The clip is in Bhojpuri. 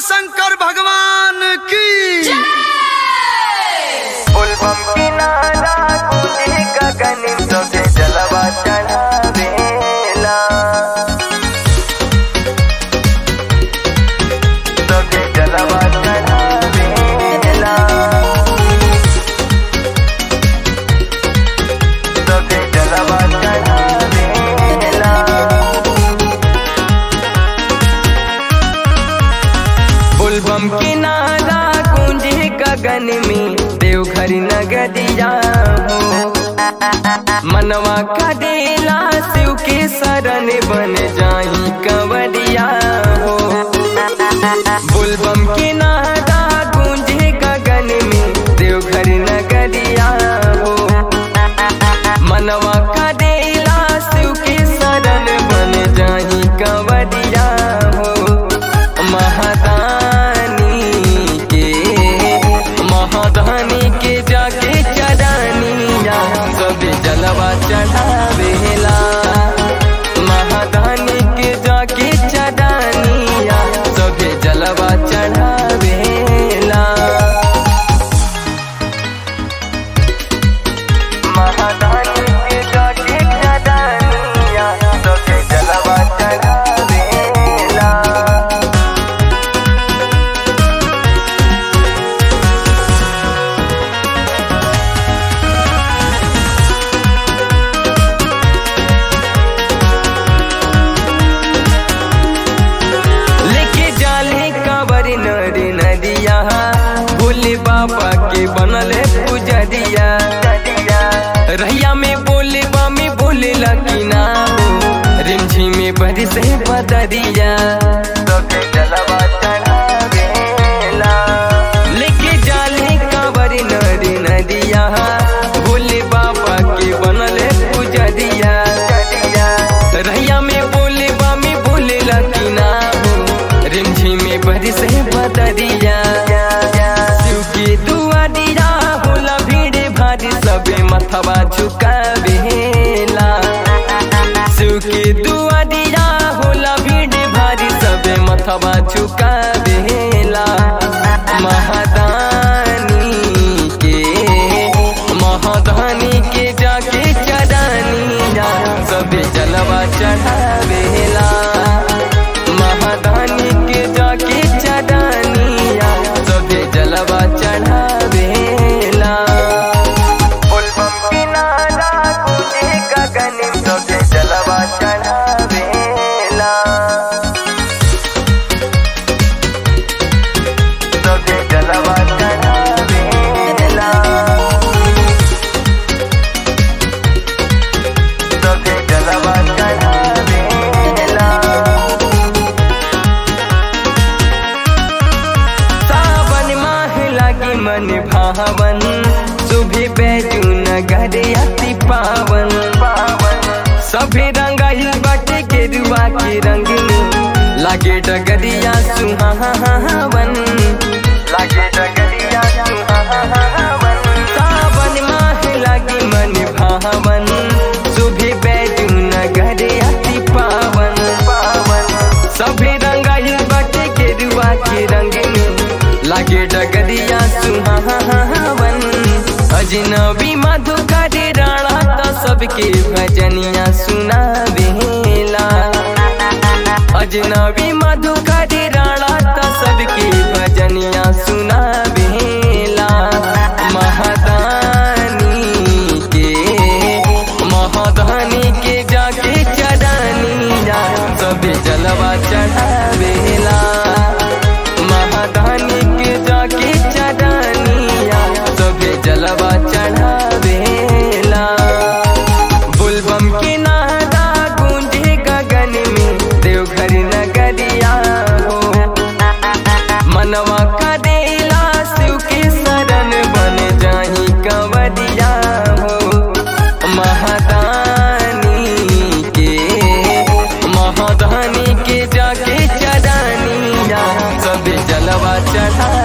शंकर भगवान की उल्बम किनारा कूदे गगन सोते जलवा चढ़ावेला सोते जलवा चढ़ावेला सोते जलवा चढ़ावेला उल्बम किनारा गूंजे गगन में देवघर नगरिया हो मनवा का देला शिव के शरण बन जाई कंवरिया हो बुलबम किनारा गूंजे गगन में देवघर नगरिया हो मनवा का देला शिव के शरण बन जाई कंवरिया हो महादानी के महादानी के जाके चरानिया सब जलवा चढ़ावेला महादानी के जाके चरानिया सब जलवा चढ़ावेला महादानी के जाके चरानिया सब जलवा चढ़ावेला लेके जाले कांवर नर नदिया भोले बाबा के बनल है पुजरिया रहिया में बोले बामी बोले लकीना रिमझी में बरस है बदरिया लेके जाले कांवर नर नदिया भोले बाबा के बनल है पुजरिया रहिया में बोले बामी बोले लकीना रिमझी में बरस है बदरिया शिव के दुआरिया होला भीड़ भारी सबे मथवा झुकावेला शिव के दुआरिया होला भीड़ भारी सबे मथवा झुकावेला महादानी के महादानी के जाके चरानिया सबे जलवा चढ़ावेला महादानी के जाके चरानिया सबे जलवा चढ़ावेला उल्बम किनारा कूदे गगन सबे जलवा चढ़ावेला सबे जलवा चढ़ावेला सबे जलवा चढ़ावेला सावन माह लागी मन भावन सुबह बैजू नगर अति पावन सभे रंगाई बाटे के रुआ के रंग में लागे डगरिया सुहावन लागे डगरिया सुहावन सावन माह लागी मन भावन सुबह बैजू नगर अति पावन पावन सभे रंगाई बाटे के रुआ के रंग में लागे डगरिया सुहावन अजनबी मधुकर राणा तो सबके भजनिया सुनावेला अजनबी मधुकर राणा तो सबके भजनिया सुनावेला महादानी के महादानी के जाके चरानिया सबे जलवा चढ़ावेला महादानी के जाके चरानिया सबे जलवा चढ़ावेला बुलबम के नारा गूंजे गगन में देवघर नगरिया हो मनवा का देला शिव के शरण बन जाही कंवरिया हो महादानी के महादानी के जाके चरानिया सब जलवा चढ़ा